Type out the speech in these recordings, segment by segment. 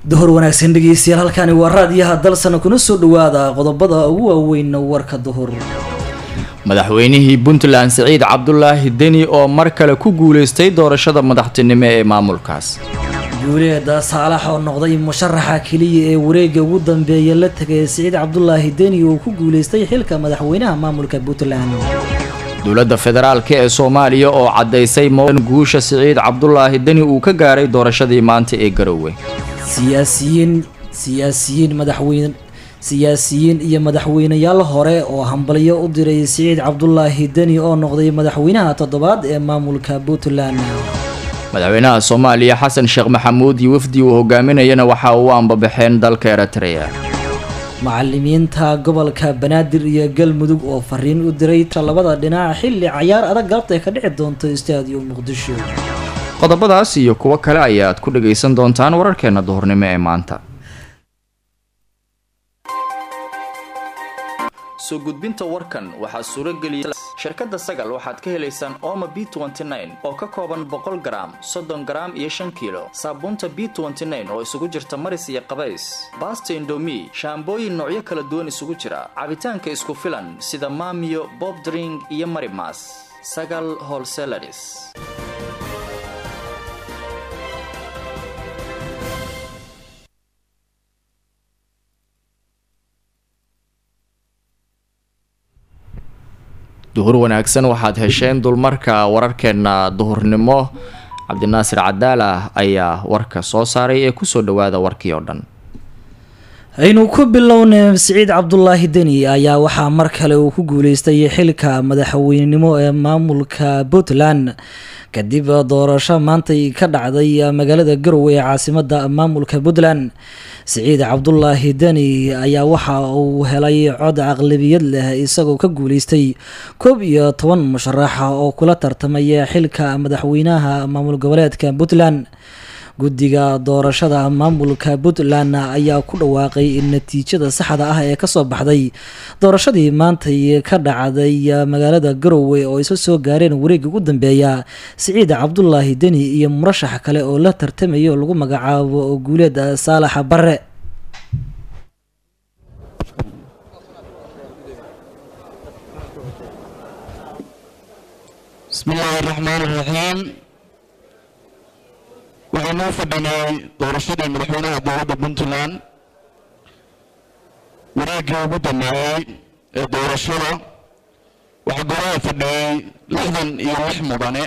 duhur wanaagsan dhegeystayaal halkani waa raadiyaha dalsana kuna soo dhawaada qodobada ugu waaweyn warka duhur madaxweynihii puntland siciid cabdulaahi deni oo mar kale ku guuleystay doorashada madaxtinimo ee maamulkaas guuleeda saalax oo noqday musharaxa keliya ee wareega ugu dambeeya la tegay siciid cabdulaahi deni oo ku guuleystay xilka madaxweynaha maamulka puntland dowladda federaalk ee soomaaliya oo caddaysay modan guusha siciid cabdulaahi deni uu ka gaaray doorashadii maanta ee garowe siyaasiyiin siyaasiyiin madaxweyne siyaasiyiin iyo madaxweyneyaal hore oo hambalyo u diray siciid cabdulaahi deni oo noqday madaxweynaha toddobaad ee maamulka puntland madaxweynaha soomaaliya xasan sheekh maxamuud iyo wafdi uu hogaaminayana waxa uu ambabaxeen dalka eritrea macalimiinta gobolka banaadir iyo galmudug oo fariin u diray labada dhinac xilli cayaar adag galabta ay ka dhici doonto istaadiyo muqdisho qodobadaas iyo kuwo kale ayaad ku dhagaysan doontaan wararkeena duhurnimo ee maanta soo gudbinta warkan waxaa suurageliyay shirkadda sagal waxaad ka helaysaan ooma b oo ka kooban boqol garaam soddon garaam iyo shan kiilo saabuunta b oo isugu jirta maris iyo qabays baasta indomi shaambooyin noocyo kala duwan isugu jira cabitaanka isku filan sida maamiyo bob dring iyo marimas sagal holselaris duhur wanaagsan waxaad hesheen dulmarka wararkeena duhurnimo cabdinaasir cadaala ayaa warka soo saaray ee kusoo dhawaada warkii oo dhan aynu ku bilownay siciid cabdulaahi deni ayaa waxaa mar kale uu ku guuleystay xilka madaxweynenimo ee maamulka puntland kadib doorasho maantay ka dhacday magaalada garowe ee caasimada maamulka puntland siciid cabdulaahi deni ayaa waxa uu helay cod aqlabiyad leh isagoo ka guuleystay koob iyo toban musharaxa oo kula tartamaya xilka madaxweynaha maamul goboleedka puntland guddiga doorashada maamulka puntland ayaa ku dhawaaqay natiijada saxda ah ee kasoo baxday doorashadii maantay ka dhacday magaalada garowe oo isa soo gaareen wareega ugu dambeeya siciid cabdulaahi deni iyo murashax kale oo la tartamaya oo lagu magacaabo guuleed saalax bare bismillaahi raxmaan raxiim waxaynu u fadhinay doorashadii madaxweynaha dowladda puntland wareeggii ugu dambeeyey ee doorashada waxaa goraha fadhiyey lixdan iyo lix mudane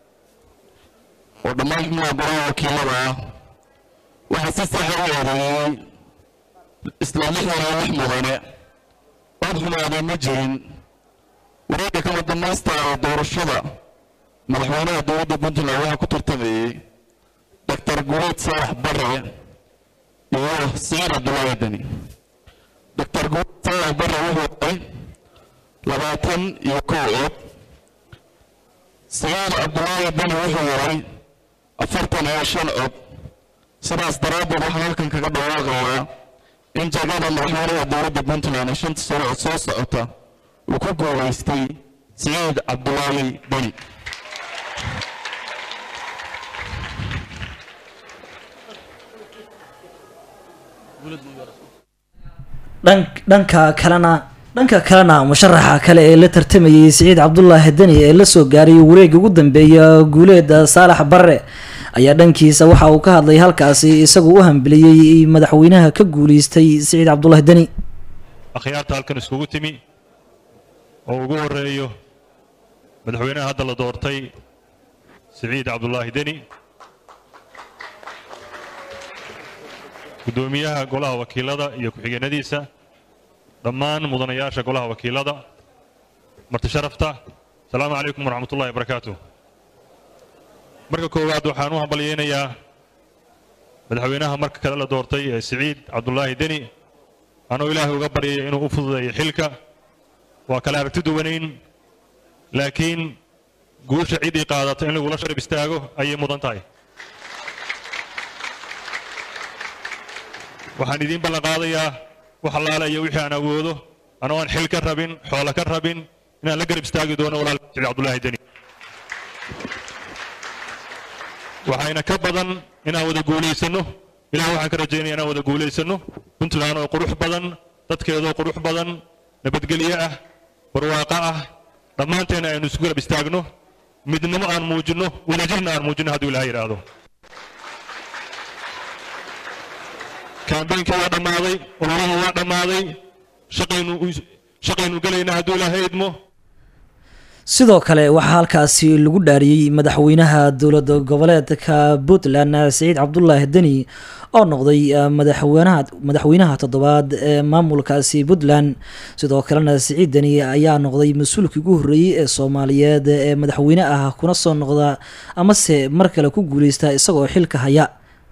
oo dhammaan xubnaha goraha wakiilada ah waxaa si saxa u eedeeyey isla lixdan iyo lix mudane cod xumaaday ma jirin wareegga kama dhammaystaara doorashada madaxweynaha dowladda puntland waxaa ku tartamayey doctor guleed saalax bare iyo siciid cabdulaahi deni doctor guleed saalax bare wuxuu helay labaatan iyo kow cod siciid cabdulaahi deni wuxuu helay afartan iyo shan cod sidaas daraaddeed waxaan halkan kaga dhawaaqayaa in jagada madaxweynaha dowladda puntland ee shanta sano oo soo socota uu ku guulaystay siciid cabdulaahi deni dhanka kalena dhanka kalena musharaxa kale ee la tartamayay siciid cabdulaahi deni ee lasoo gaaray wareega ugu dambeeya guuleeda saalax bare ayaa dhankiisa waxa uu ka hadlay halkaasi isagoo u hambeliyey madaxweynaha ka guuleystay siciid cabdulaahi deni akhyaarta halkan iskugu timi oo ugu horeeyo madaxweynaha hadda la doortay siciid cabdulaahi deni guddoomiyaha golaha wakiilada iyo ku-xigeenadiisa dhammaan mudanayaasha golaha wakiilada marti sharafta asalaamu calaykum waraxmat ullahi barakaatu marka koowaad waxaan u hambalyaynayaa madaxweynaha marka kale la doortay ee siciid cabdulaahi deni anoo ilaahay uga baryaya inuu u fududeeyo xilka waa kale aragti duwanayn laakiin guusha ciddii qaadata in lagula sharab istaago ayay mudan tahay waxaan idiin ballan qaadayaa wax allaale iyo wixii aan awoodo anoo aan xil ka rabin xoolo ka rabin inaan la garab istaagi doono walaal siciid cabdulaahi deni waxayna ka badan inaan wada guulaysanno ilaah waxaan ka rajaynaya inaan wada guulaysano puntland oo qurux badan dadkeedoo qurux badan nabadgelyo ah barwaaqo ah dhammaanteena aynu isku garab istaagno midnimo aan muujinno wadajirna aan muujinno hadduu ilaah yidhaahdo kaambeynkii waa dhammaaday ololaha waa dhammaaday shaqaynu shaqaynu gelaynaa hadduu ilaahay idmo sidoo kale waxaa halkaasi lagu dhaariyey madaxweynaha dowlada goboleedka puntland siciid cabdulaahi deni oo noqday madaxweynaha madaxweynaha toddobaad ee maamulkaasi puntland sidoo kalena siciid deni ayaa noqday mas-uulkii ugu horreeyey ee soomaaliyeed ee madaxweyne ah kuna soo noqda amase mar kale ku guuleysta isagoo xilka haya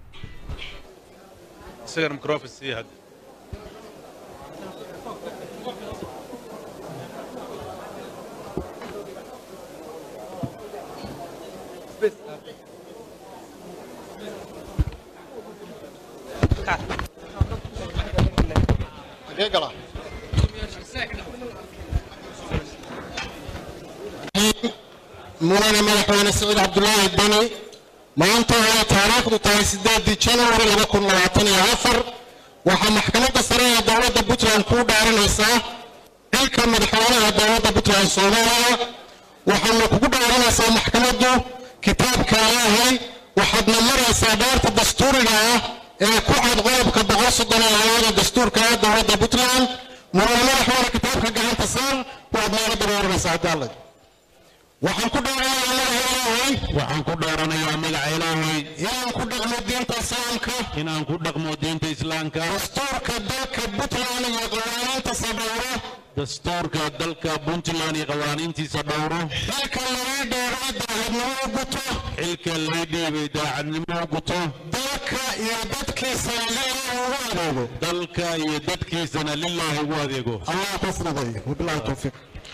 mudane madaxweyne siciid cabdulaahi deni maanta oo taariikhdu tahay sideedii janwari laba kun labaatan iyo afar waxaa maxkamadda sare ee dowladda puntland kuu dhaaranaysaa xilka madaxweynaha dowladda puntland soomaaliya waxaana kugu dhaaranaysaa maxkamaddu kitaabka ilaahay waxaadna maraysaa dhaarta dastuuriga ah ee ku cad qodobka boqol soddon iyo labada dastuurka ah dowladda puntland mudane madaxweyne kitaabka gacanta saar waad nooga dabooranaysaa haddaalad waxaan ku dhaaranayaa magaca ilaahay waxaan ku dhaaranayaa magaca ilaahay inaan ku dhaqmo diinta islaamka inaan ku dhaqmo diinta islaamka dastuurka dalka puntland iyo qawaaniintiisa dhowro dastuurka dalka puntland iyo qawaaniintiisa dhowro xilka laga dheeray daacadnimo u guto xilka lay dhiibay daacadnimo u guto dalka iyo dadkiisana lilaahi ugu adeego dalka iyo dadkiisana lilaahi ugu adeego allah tasnaday wabilaahi towfiiq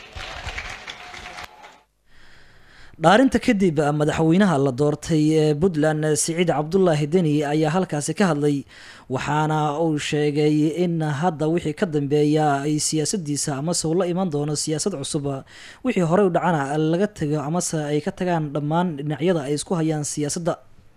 dhaarinta kadib madaxweynaha la doortay ee puntland siciid cabdulaahi deni ayaa halkaasi ka hadlay waxaana uu sheegay in hadda wixii ka dambeeya ay siyaasadiisa amase uu la iman doono siyaasad cusub wixii horey u dhacana laga tago amase ay ka tagaan dhammaan dhinacyada ay isku hayaan siyaasadda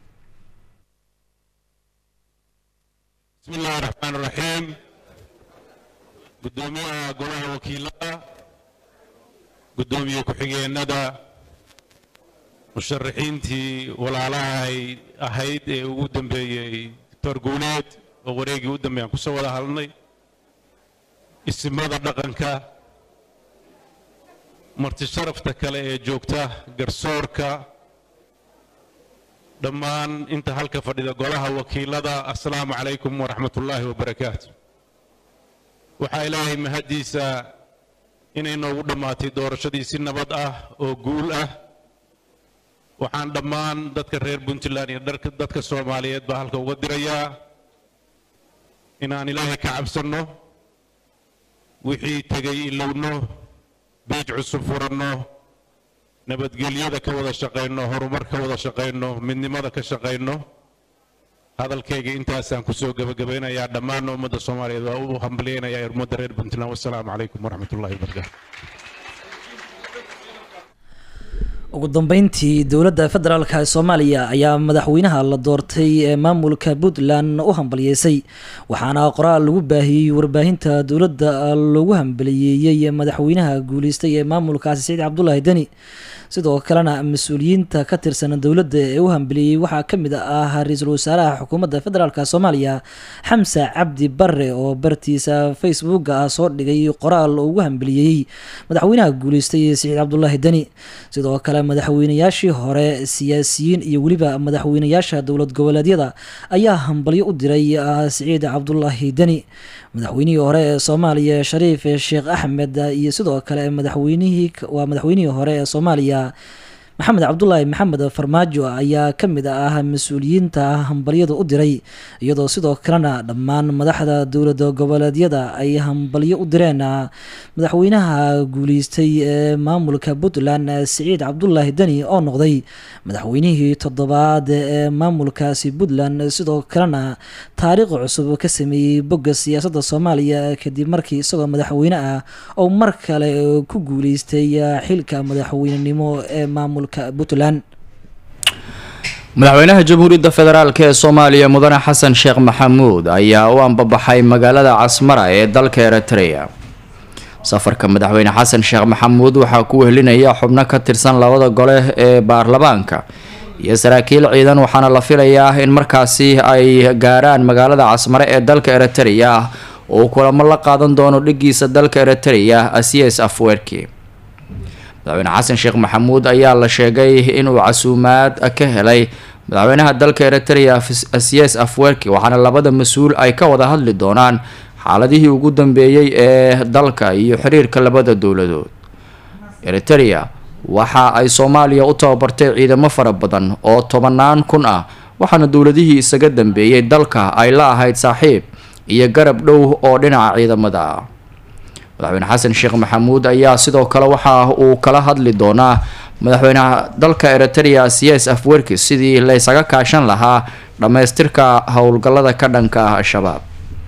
bismi illaahi raxmaan raxiim guddoomiyaha golaha wakiilada guddoomiye ku-xigeenada musharaxiintii walaalaha ay ahayd ee ugu dambeeyey doctor guuleed oo wareegii u dambeeyaan kusoo wada hadlnay isimada dhaqanka marti sharafta kale ee joogta garsoorka dhammaan inta halka fadhida golaha wakiilada assalaamu calaykum waraxmat ullaahi wabarakaatu waxaa ilaahay mahaddiisa inay noogu dhammaatay doorashadii si nabad ah oo guul ah waxaan dhammaan dadka reer puntland iyo dadka soomaaliyeed baa halka uga dirayaa inaan ilaahay ka cabsanno wixii tegay ilowno biij cusub furanno nabadgelyada ka wada shaqayno horumar ka wada shaqayno midnimada ka shaqayno hadalkayga intaasaan kusoo gebagabaynayaa dhammaan ummadda soomaaliyeed waa u hambaliyaynayaa ummadda reer puntland wassalaamu calaykum waraxmat ullahi wabarakaatu ugu dambeyntii dowladda federaalk ee soomaaliya ayaa madaxweynaha la doortay ee maamulka puntland u hambaliyeysay waxaana qoraal lagu baahiyey warbaahinta dowladda lagu hambaliyeeyey madaxweynaha guuleystay ee maamulkaasi saciid cabdulaahi deni sidoo kalena mas-uuliyiinta ka tirsan dowladda ee u hambeliyey waxaa ka mid ah ra-iisul wasaaraha xukuumadda federaalk soomaaliya xamse cabdi bare oo bartiisa facebooka ah soo dhigay qoraal oo ugu hambeliyey madaxweynaha guuleystay siciid cabdulaahi deni sidoo kale madaxweynayaashii hore siyaasiyiin iyo weliba madaxweynayaasha dowlad goboleedyada ayaa hambalyo u diray siciid cabdulaahi deni madaxweynihii hore ee soomaaliya shariif sheekh axmed iyo sidoo kale madaxweynihii waa madaxweynihii hore ee soomaaliya maxamed cabdulaahi maxamed farmaajo ayaa ka mid ah mas-uuliyiinta hambalyada u diray iyadoo sidoo kalena dhammaan madaxda dowlada goboleedyada ay hambalyo u direen madaxweynaha guuleystay ee maamulka puntland siciid cabdulaahi deni oo noqday madaxweynihii toddobaad ee maamulkaasi puntland sidoo kalena taariikh cusub ka sameeyey bogga siyaasadda soomaaliya kadib markii isagoo madaxweyne ah oo mar kale ku guuleystay xilka madaxweynenimo ee maamulka puntland madaxweynaha jamhuuriyadda federaalk ee soomaaliya mudane xasan sheekh maxamuud ayaa u ambabaxay magaalada casmara ee dalka eritrea safarka madaxweyne xasan sheekh maxamuud waxaa ku wehelinaya xubno ka tirsan labada gole ee baarlamaanka iyo saraakiil ciidan waxaana la filayaa in markaasi ay gaaraan magaalada casmare ee dalka eritrea oo kulamo la qaadan doono dhigiisa dalka eritrea asias afwerki madaxweyne xasan sheekh maxamuud ayaa la sheegay inuu casuumaad ka helay madaxweynaha dalka eritrea asias afwerki waxaana labada mas-uul ay ka wada hadli doonaan xaaladihii ugu dambeeyey ee dalka iyo xiriirka labada dowladood eritrea waxa ay soomaaliya u tababartay ciidamo fara badan oo tobanaan kun ah waxaana dowladihii isaga dambeeyey dalka ay la ahayd saaxiib iyo garab dhow oo dhinaca ciidamada ah madaxweyne xasan sheekh maxamuud ayaa sidoo kale waxa uu kala hadli doonaa madaxweynaha dalka eritrea cs afwerki sidii laysaga kaashan lahaa dhammaystirka howlgallada ka dhanka ah al-shabaab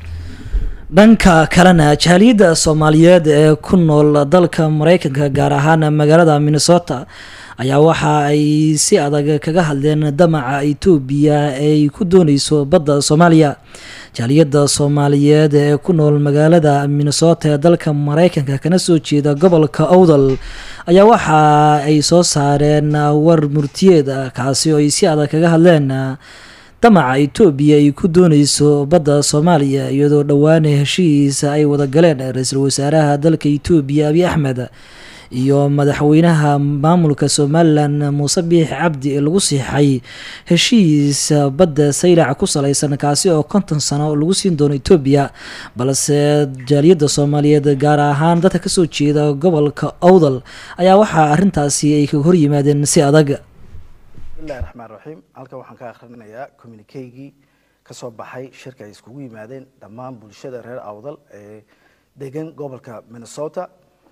dhanka kalena jaaliyadda soomaaliyeed ee ku nool dalka mareykanka gaar ahaan magaalada minnesota ayaa waxa ay si adag kaga hadleen damaca etoobiya ee ay ku dooneyso badda soomaaliya jaaliyadda soomaaliyeed ee ku nool magaalada minnesota ee dalka mareykanka kana soo jeeda gobolka owdal ayaa waxa ay soo saareen war murtiyeed kaasi oo ay si adag kaga hadleen damaca etoobiya ay ku dooneyso badda soomaaliya iyadoo dhowaan heshiisa ay wada galeen ra-iisul wasaaraha dalka etoobiya abiy axmed iyo madaxweynaha maamulka somalilan muuse biix cabdi ee lagu siixay heshiis badda saylac ku saleysan kaasi oo konton sano lagu siin doono etoobiya balse jaaliyadda soomaaliyeed gaar ahaan dadka kasoo jeeda gobolka owdal ayaa waxaa arintaasi ay kaga horyimaadeen si adag bismillahi raxmaan raxiim halkan waxaan ka akhrinayaa communikeygii ka soo baxay shirka ay iskugu yimaadeen dhammaan bulshada reer awdal ee degan gobolka minnesota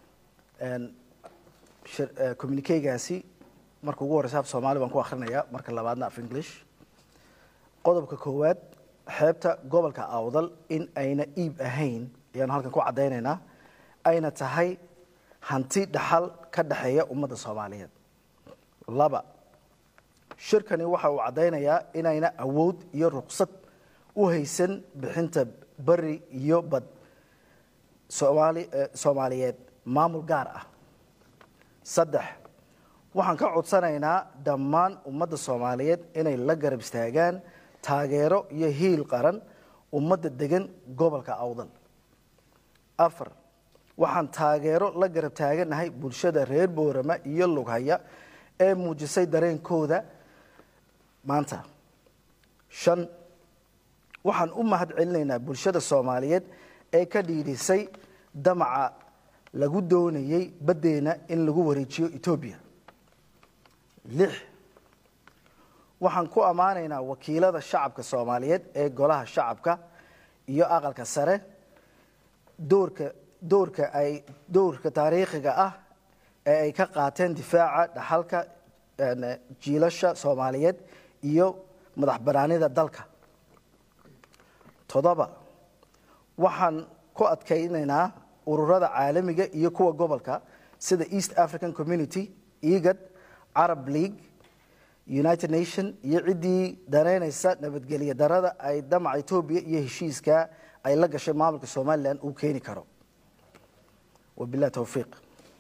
communikeygaasi marka ugu horeysa af soomaali baan ku akhrinayaa marka labaadna af english qodobka koowaad xeebta gobolka awdal in ayna iib ahayn ayaanu halkan ku caddaynaynaa ayna tahay hanti dhaxal ka dhexeeya ummadda soomaaliyeed laba shirkani waxa uu caddaynayaa inayna awood iyo ruqsad u haysan bixinta beri iyo bad soomaali soomaaliyeed maamul gaar ah saddex waxaan ka codsanaynaa dhammaan ummadda soomaaliyeed inay la garab istaagaan taageero iyo hiil qaran ummadda degan gobolka awdal afar waxaan taageero la garab taaganahay bulshada reer boorama iyo lughaya ee muujisay dareenkooda maanta shan waxaan u mahad celinaynaa bulshada soomaaliyeed ee ka dhiidhisay damaca lagu doonayey baddeena in lagu wareejiyo etoobiya lix waxaan ku ammaanaynaa wakiilada shacabka soomaaliyeed ee golaha shacabka iyo aqalka sare doorka doorka ay doorka taariikhiga ah ee ay ka qaateen difaaca dhaxalka jiilasha soomaaliyeed iyo madax banaanida dalka toddoba waxaan ku adkaynaynaa ururada caalamiga iyo kuwa gobolka sida east african community egad carab league united nation iyo ciddii danaynaysa nabadgelyo darada ay damaca etoobiya iyo heshiiska ay la gashay maamulka somalilan uu keeni karo wabilah towfiiq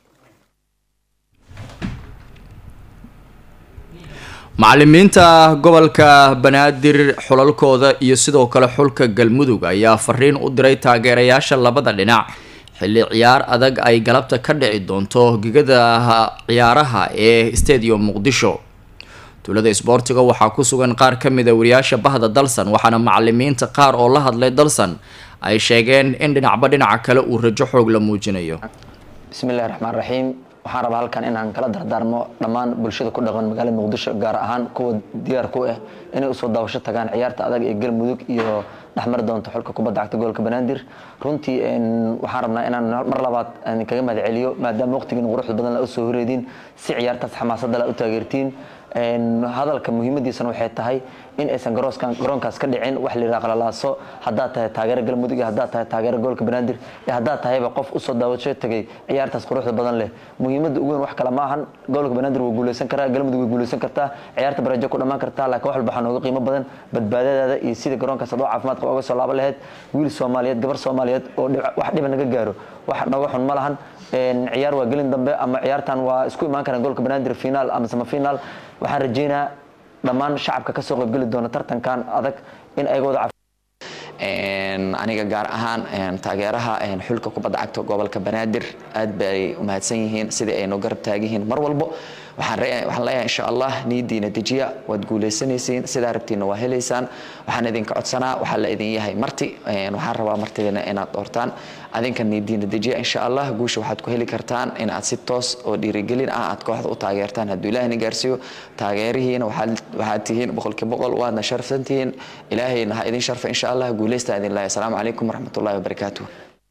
macalimiinta gobolka banaadir xulalkooda iyo sidoo kale xulka galmudug ayaa fariin u diray taageerayaasha labada dhinac xilli ciyaar adag ay galabta ka dhici doonto gegada ciyaaraha ee stadium muqdisho tuulada isboortiga waxaa ku sugan qaar ka mida wariyaasha bahda dalsan waxaana macalimiinta qaar oo la hadlay dalsan ay sheegeen in dhinacba dhinaca kale uu rajo xoog la muujinayo bismillahi raxmaan raxiim waxaan rabaa halkan inaan kala dardaarmo dhammaan bulshada ku dhaqan magaalada muqdisho gaar ahaan kuwa diyaar ku ah inay usoo daawasho tagaan ciyaarta adag ee galmudug iyo dhexmari doonto xulka kubadda cagta gobolka banaadir runtii waxaan rabnaa inaan mar labaad kaga mahad celiyo maadaama waqtigiin quruxda badan la usoo horeediin si ciyaartaas xamaasadda la u taageertiin hadalka muhiimadiisana waxay tahay in aysan garoonkaas ka dhicin wax layidhaha qalalaaso haddaad tahay taageero galmudug iyo haddaad tahay taageero gobolka banaadir iyo haddaad tahayba qof usoo daawasho tegay ciyaartaas quruxda badan leh muhiimadda ugu weyn wax kale ma ahan gobolka banaadir wuu guuleysan karaa galmudug way guuleysan kartaa ciyaarta barajo ku dhammaan kartaa laakiin wax walba waxaa nooga qiimo badan badbaadadaada iyo sida garoonkaas adoo caafimaad qaba uga soo laaban lahayd wiil soomaaliyeed gabar soomaaliyeed oo wax dhiba naga gaaro wax nooga xun ma lahan ciyaar waa gelin dambe ama ciyaartan waa isku imaan karaan gobolka banaadir finaal ama samafinaal waxaan rajeynaa dhammaan shacabka kasoo qaybgeli doona tartankan adag in ayaga wada aniga gaar ahaan taageeraha xulka kubadda cagta gobolka banaadir aad bay umahadsan yihiin sidai ay noo garab taagiyihiin mar walbo waxaan leeyahay insha allah niidiina dejiya waad guuleysanaysiin sidaa rabtiina waa helaysaan waxaan idinka codsanaa waxaa la idin yahay marti waxaan rabaa martidiina inaad doortaan adinka niidiina dejiya insha allah guusha waxaad ku heli kartaan inaad si toos oo dhiirigelin ah aad kooxda u taageertaan hadduu ilaahina gaarsiiyo taageerihiina waxaad tihiin boqolkii boqol waadna sharfsan tihiin ilaahayna ha idin sharfa insha allah guuleysta idin lahay asalaamu calaykum waraxmatullahi wabarakaatuh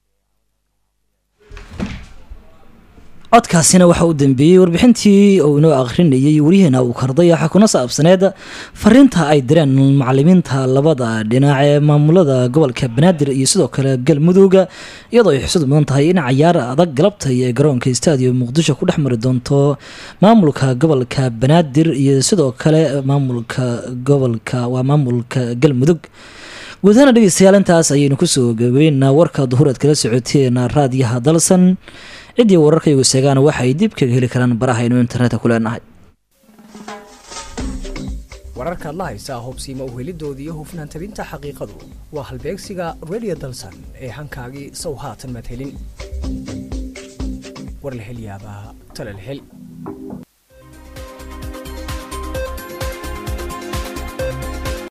codkaasina waxa uu dambeeyey warbixintii uu inoo akhrinayay wariyaheena uu karday waxaa kuna saabsaneed fariinta ay direen macalimiinta labada dhinac ee maamulada gobolka banaadir iyo sidoo kale galmudugga iyadoo ay xusud mudan tahay in cayaar adag galabta iyo garoonka staadium muqdisho ku dhex mari doonto maamulka gobolka banaadir iyo sidoo kale maamulka gobolka waa maamulka galmudug guud ahaana dhegeystayaal intaas ayaynu kusoo gabeynaa warka duhur aad kala socoteen raadiyaha dalsan ciddii wararkaygu seegaan waxa ay dib kaga heli karaan barahaynu internetka ku leenahay wararkaad la haysaa hobsiima uhelidooda iyo hufnaan tabinta xaqiiqadu waa halbeegsiga redio dalsan ee hankaagii sow haatan madhelin war la hel yaabaa tala la hel